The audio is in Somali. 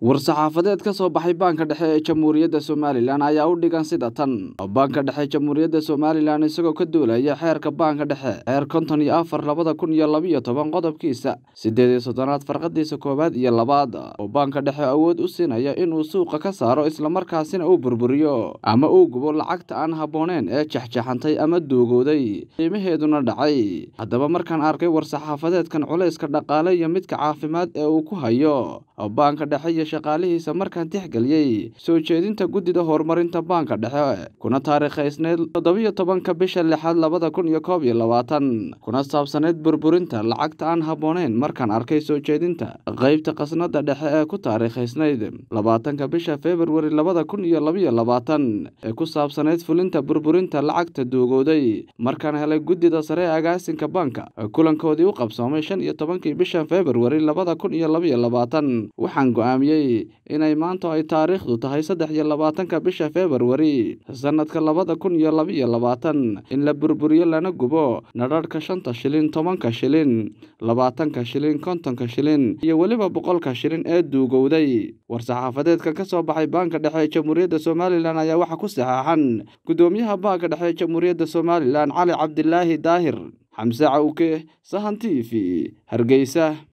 war-saxaafadeed ka soo baxay baanka dhexe ee jamhuuriyadda somalilan ayaa u dhigan sida tan baanka dhexe jamhuuriyadda somalilan isagoo ka duulaya xeerka baanka dhexe xeer konton iyo afar labada kun iyo labiyo toban qodobkiisa siddeed iyo soddonaad farqadiisa koowaad iyo labaad oo baanka dhexe awood u siinaya inuu suuqa ka saaro islamarkaasina uu burburiyo ama uu gubo lacagta aan habbooneen ee jexjaxantay ama duugooday qiimaheeduna dhacay haddaba markaan arkay war-saxaafadeedkan culayska dhaqaale iyo midka caafimaad ee uu ku hayo baanka dhexe iyo shaqaalihiisa markaan tixgeliyey soo jeedinta guddida horumarinta baanka dhexe kuna taariikhaysneyd toddobiyo tobanka bisha lixaad labada kun iyo koob iyo labaatan kuna saabsaneyd burburinta lacagta aan habbooneyn markaan arkay soo jeedinta qeybta khasnada dhexe ee ku taariikhaysnayd labaatanka bisha februari labada kun iyo labiyo labaatan ee ku saabsaneyd fulinta burburinta lacagta duugooday markaan helay guddida sare ee agaasinka baanka kulankoodii u qabsoomay shan iyo tobankii bisha februari labada kun iyo labiyo labaatan waxaan go-aamiyey inay maanta ay taariikhdu tahay saddex iyo labaatanka bisha februari sanadka labada kun iyo labiyo labaatan in la burburiyo lana gubo nadharhka shanta shilin tobanka shilin labaatanka shilin kontonka shilin iyo weliba boqolka shilin ee duugowday war-saxaafadeedka ka soo baxay baanka dhexe ee jamhuuriyadda somalilan ayaa waxaa ku saxeexan guddoomiyaha baanka dhexe ee jamhuuriyadda somalilan cali cabdilaahi daahir xamse cawke sahan t v hargeysa